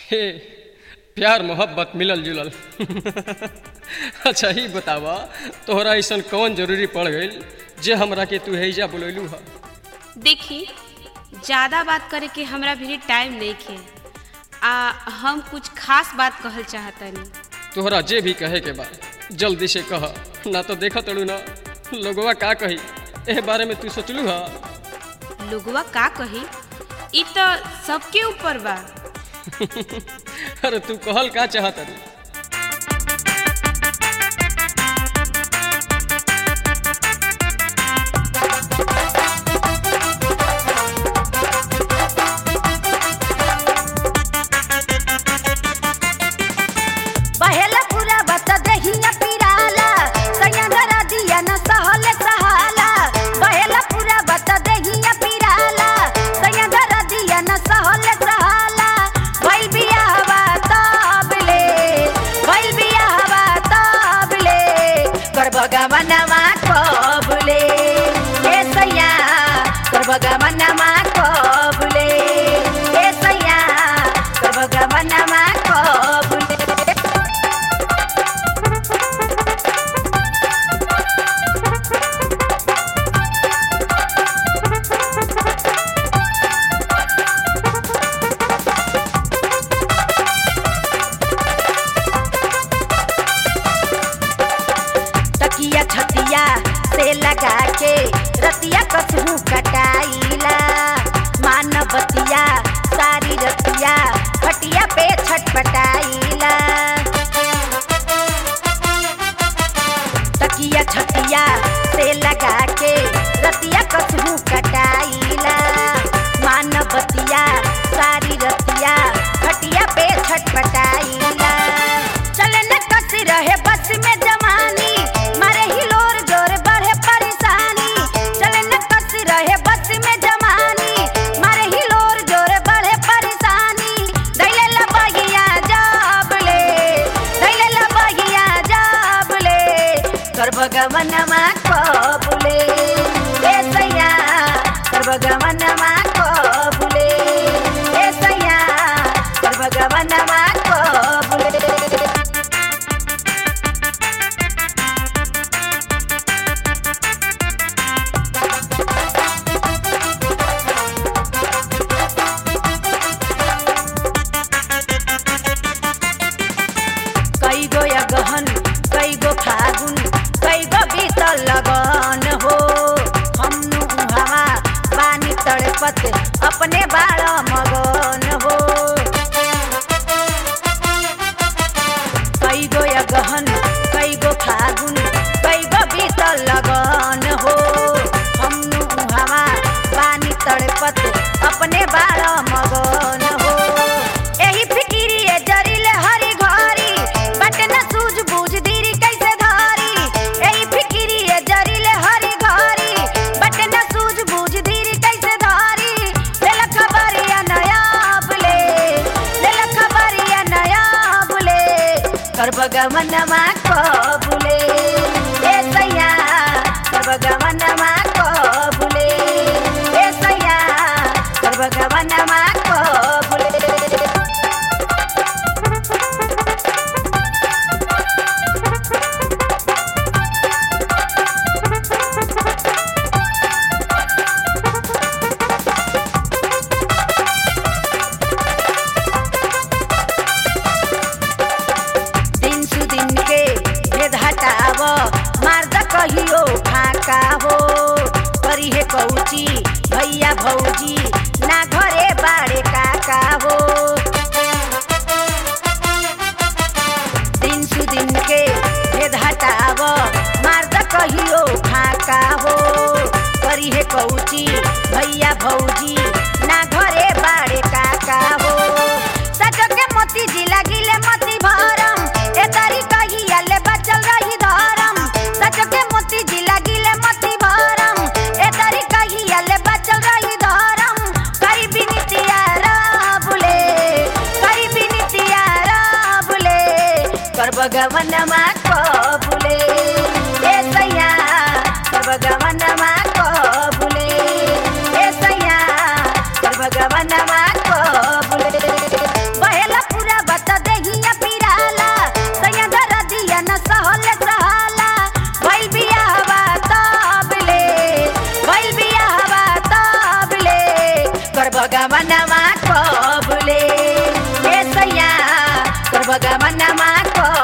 हे प्यार मोहब्बत मिलल जुलल अच्छा ही बतावा तोहरा ऐसन कौन जरूरी पड़ गई जे हमरा के तू हैजा बुलैलू ह देखी ज़्यादा बात करे के हमरा भी टाइम नहीं खे आ हम कुछ खास बात कहल चाहतनी तोहरा जे भी कहे के बा जल्दी से कह ना तो देखत तड़ू ना लोगवा का कही एह बारे में तू सोचलू हा लोगवा का कही ई तो सबके ऊपर बा अरे तू कहल का चाहत रे बहेला पूरा बत देहिया पिराला सयंदरा दिया न सहले सहाला बहेला पूरा बत देहिया पिराला सयंदरा दिया न सहले सहाला भइल बियाहवा तबले भइल बियाहवा तबले कर भगवानमा कबले हे सैया कर भगवानमा कबले हे सैया कर भगवानमा कबले तकिया छतिया से लगा के रतिया कसहू कटाइला मानवतिया सारी रतिया खटिया पे छटपटाइला तकिया छतिया से लगा के रतिया कसहू कटाइला मानवतिया सारी रतिया खटिया पे छटपटाइला चले न कस रहे बस में जवानी मारे हिलोर जोर बढ़े परेशानी चले न कस रहे बस में जवानी मारे हिलोर जोर बढ़े परेशानी दैले लबगिया जाबले दैले लबगिया जाबले कर भगवनमा कबुले ए सैया कर भगवनमा कबुले ए सैया कर भगवनमा कबुले कई गो या गहन कई गो फागुन कई गो बीतल लगन हो हमनु हवा पानी तड़पत अपने बाल मगन हो कई गो या गहन कई गो फागुन कई गो बीतल लगन हो हमनु हवा पानी तड़पत अपने बाल मगन हो एही फिकिरिए जरिले हरी घरी बटे न सूझ बूझ दीरी कैसे धारी एही फिकिरिए जरिले हरी घरी बटे न सूझ बूझ दीरी कैसे धारी लेल खबरिया नया बुले लेल खबरिया नया बुले कर भगवनमा कबुले ए सैया कर भगवनमा कबुले ए सैया कर भगवनमा कबुले दिन सु दिन के भेद हटाव मार्द कहियो फाका हो करी हे कौची भैया भौजी ना घरे बाड़े काका हो दिन सु दिन के भेद हटाव मार्द कहियो फाका हो करी हे कौची भैया भौजी ना घरे बाड़े काका हो सचो के मोती जी लगिले मोती भरम ए तारी कहिया ले बचल रही धरम सचो के मोती जी लगिले मोती भरम ए तारी कहिया ले बचल रही धरम करी बिनतिया राबुले करी बिनतिया राबुले कर भगवनमा कबुले ए सैया कर भगवनमा कबुले ए सैया कर भगवनमा कबुले बहेला पूरा कर भगवानमा कबुले ए सैया कर भगवानमा कबुले